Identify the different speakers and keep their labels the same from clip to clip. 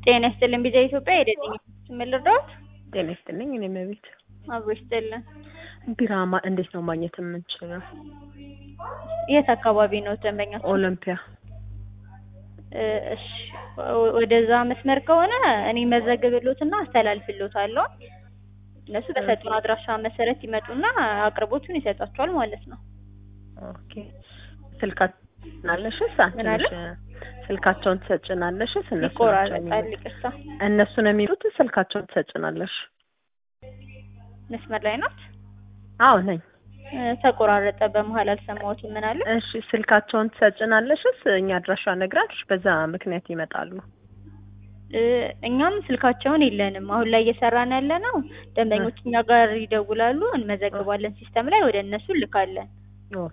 Speaker 1: ጤና ይስጥልን ቢዛ ኢትዮጵያ የደንኝ ምን ልርዳዎት?
Speaker 2: ጤና ይስጥልኝ። እኔ መቤት
Speaker 1: አብሮ ይስጥልን።
Speaker 2: ቢራ ማ- እንዴት ነው ማግኘት የምንችለው?
Speaker 1: የት አካባቢ ነው ደንበኛ?
Speaker 2: ኦሎምፒያ
Speaker 1: እ፣ እሺ ወ- ወደዛ መስመር ከሆነ እኔ መዘግብሎትና አስተላልፍሎታለሁ። እነሱ በሰጡን አድራሻ መሰረት ይመጡና አቅርቦቱን ይሰጣቸዋል ማለት ነው።
Speaker 2: ኦኬ። ስልካችናለሽስ?
Speaker 1: ምን አለ?
Speaker 2: ስልካቸውን ትሰጭናለሽስ? እነሱ ናቸው
Speaker 1: ይቆራረጣል።
Speaker 2: የሚመጡት?
Speaker 1: ይቅርታ
Speaker 2: እነሱ ነው የሚሉት። ስልካቸውን ትሰጭናለሽ?
Speaker 1: መስመር ላይ ናት።
Speaker 2: አዎ ነኝ።
Speaker 1: እ፣ ተቆራረጠ። በመሀል አልሰማሁትም። ምን አለ?
Speaker 2: እሺ ስልካቸውን ትሰጭናለሽስ? እኛ አድራሻ ነግራሽ በዛ ምክንያት ይመጣሉ።
Speaker 1: እ፣ እኛም ስልካቸውን የለንም። አሁን ላይ እየሰራን ያለ ነው። ደንበኞች እኛ ጋር ይደውላሉ፣ እንመዘግባለን፣ ሲስተም ላይ ወደ እነሱ እንልካለን።
Speaker 2: ኦ፣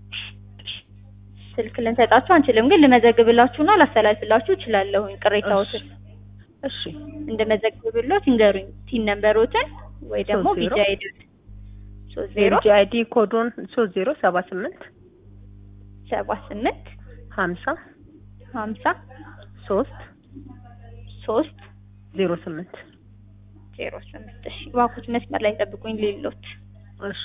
Speaker 1: ስልክ ልንሰጣችሁ አንችልም፣ ግን ልመዘግብላችሁና ላስተላልፍላችሁ እችላለሁኝ። ቅሬታዎትን
Speaker 2: እሺ
Speaker 1: እንደመዘግብሎት ይንገሩኝ። ቲን ነምበሮትን ወይ ደግሞ
Speaker 2: ሶስት ዜሮ
Speaker 1: ቢጃ አይዲ ሶስት ዜሮ
Speaker 2: የልጅ አይዲ ኮዱን ሶስት ዜሮ ሰባ ስምንት
Speaker 1: ሰባ ስምንት
Speaker 2: ሀምሳ
Speaker 1: ሀምሳ
Speaker 2: ሶስት
Speaker 1: ሶስት
Speaker 2: ዜሮ ስምንት
Speaker 1: ዜሮ ስምንት እሺ እባክዎት መስመር ላይ ጠብቁኝ ሌሎት
Speaker 2: እሺ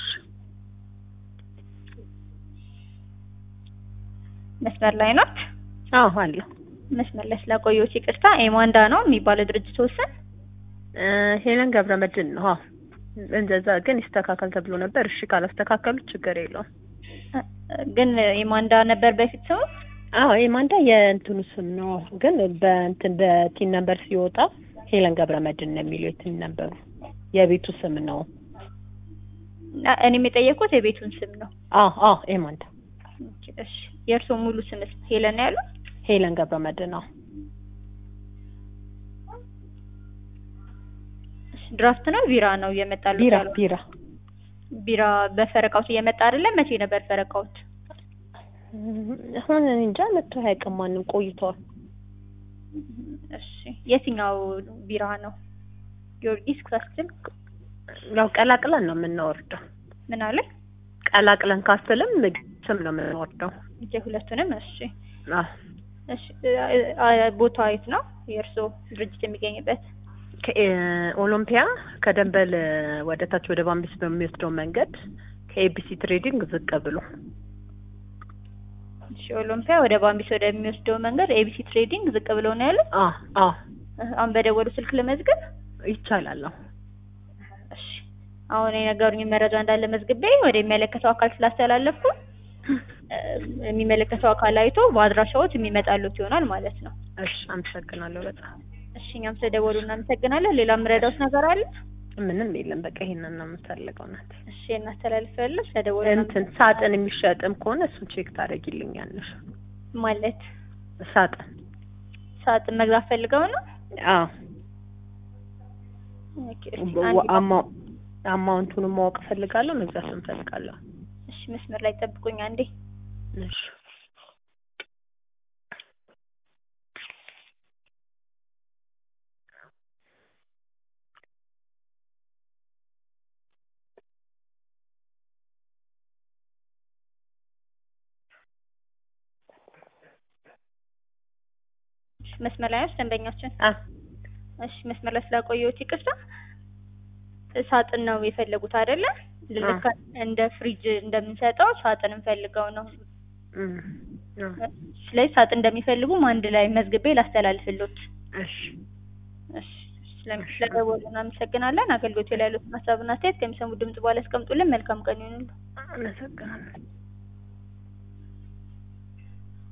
Speaker 1: መስመር ላይ ናት
Speaker 2: አዎ አለሁ
Speaker 1: መስመር ላይ ስላቆየሁት ይቅርታ ኤማንዳ ነው የሚባለው ድርጅት ወሰን
Speaker 2: እ፣ ሄለን ገብረ መድን ነው። አዎ እንደዛ ግን ይስተካከል ተብሎ ነበር። እሺ ካላስተካከሉት ችግር የለውም።
Speaker 1: ግን ኤማንዳ ነበር በፊት ስሙ
Speaker 2: አዎ የማንዳ የእንትኑ ስም ነው፣ ግን በእንትን በቲን ነምበር ሲወጣ ሄለን ገብረ መድን ነው የሚለው የቲን ነምበሩ የቤቱ ስም ነው።
Speaker 1: እና እኔም የጠየቅኩት የቤቱን ስም ነው
Speaker 2: አዎ አዎ የማንዳ
Speaker 1: ኦኬ፣ እሺ የእርስዎ ሙሉ ስምስ ሄለን ያሉ
Speaker 2: ሄለን ገብረ መድን ነው።
Speaker 1: ድራፍት ነው ቢራ ነው እየመጣሉ
Speaker 2: ቢራ ቢራ
Speaker 1: ቢራ በፈረቃውት እየመጣ አይደለም መቼ ነበር ፈረቃውት
Speaker 2: አሁን እኔ እንጃ መቶ አያውቅም ማንም ቆይተዋል።
Speaker 1: እሺ የትኛው ቢራ ነው ጊዮርጊስ ካስትል
Speaker 2: ያው ቀላቅለን ነው የምናወርደው።
Speaker 1: ምን አለ
Speaker 2: ቀላቅለን ካስትልም ስም ነው የምንወርደው።
Speaker 1: እጄ ሁለቱንም እሺ
Speaker 2: አዎ
Speaker 1: እሺ እ- እ- ቦታ የት ነው የእርስዎ ድርጅት የሚገኝበት
Speaker 2: ከኦሎምፒያ ከደንበል ወደ ታች ወደ ባምቢስ በሚወስደው መንገድ ከኤቢሲ ትሬዲንግ ዝቅ ብሎ
Speaker 1: እሺ ኦሎምፒያ ወደ ባምቢስ ወደሚወስደው መንገድ ኤቢሲ ትሬዲንግ ዝቅ ብለው ነው ያሉት
Speaker 2: አዎ አዎ
Speaker 1: እ፣ አሁን በደወሉ ስልክ ለመዝገብ
Speaker 2: ይቻላል። አዎ
Speaker 1: እሺ አሁን የነገሩኝ መረጃ እንዳለ መዝግቤ ወደ የሚመለከተው አካል ስላስተላለፍኩ እ፣ የሚመለከተው አካል አይቶ በአድራሻዎት የሚመጣሉት ይሆናል ማለት ነው።
Speaker 2: እሺ አመሰግናለሁ በጣም
Speaker 1: እሺ እኛም ስለደወሉ እናመሰግናለን። ሌላ የምረዳውት ነገር አለ?
Speaker 2: ምንም የለም። በቃ ይሄንን ነው የምፈልገው ናት።
Speaker 1: እሺ እናስተላልፋለን። ስለደወሉ
Speaker 2: እንትን ሳጥን የሚሸጥም ከሆነ እሱን ቼክ ታደርጊልኛለሽ።
Speaker 1: ማለት
Speaker 2: ሳጥን
Speaker 1: ሳጥን መግዛት ፈልገው ነው?
Speaker 2: አዎ
Speaker 1: ኦኬ፣ እሺ፣ አንድ-
Speaker 2: አማ አማውንቱንም ማወቅ እፈልጋለሁ፣ መግዛት እፈልጋለሁ።
Speaker 1: እሺ መስመር ላይ ጠብቁኝ አንዴ።
Speaker 2: እሺ
Speaker 1: እሺ መስመር ላይ ነች ደንበኛችን።
Speaker 2: አ
Speaker 1: እሺ መስመር ላይ ስላቆየሁት ይቅርታ። ሳጥን ነው የፈለጉት አይደለ? ልክ እንደ ፍሪጅ እንደምንሰጠው ሳጥን ፈልገው ነው።
Speaker 2: እም አ
Speaker 1: ስለዚህ ሳጥን እንደሚፈልጉም አንድ ላይ መዝግቤ ላስተላልፍሎት።
Speaker 2: እሺ
Speaker 1: እሺ ስለሚ- ስለደወሉ እናመሰግናለን። አገልግሎት ላይ ያሉትን ሀሳብና አስተያየት ከሚሰሙ ድምጽ በኋላ ያስቀምጡልን። መልካም ቀን ይሁንልዎ።
Speaker 2: አመሰግናለሁ።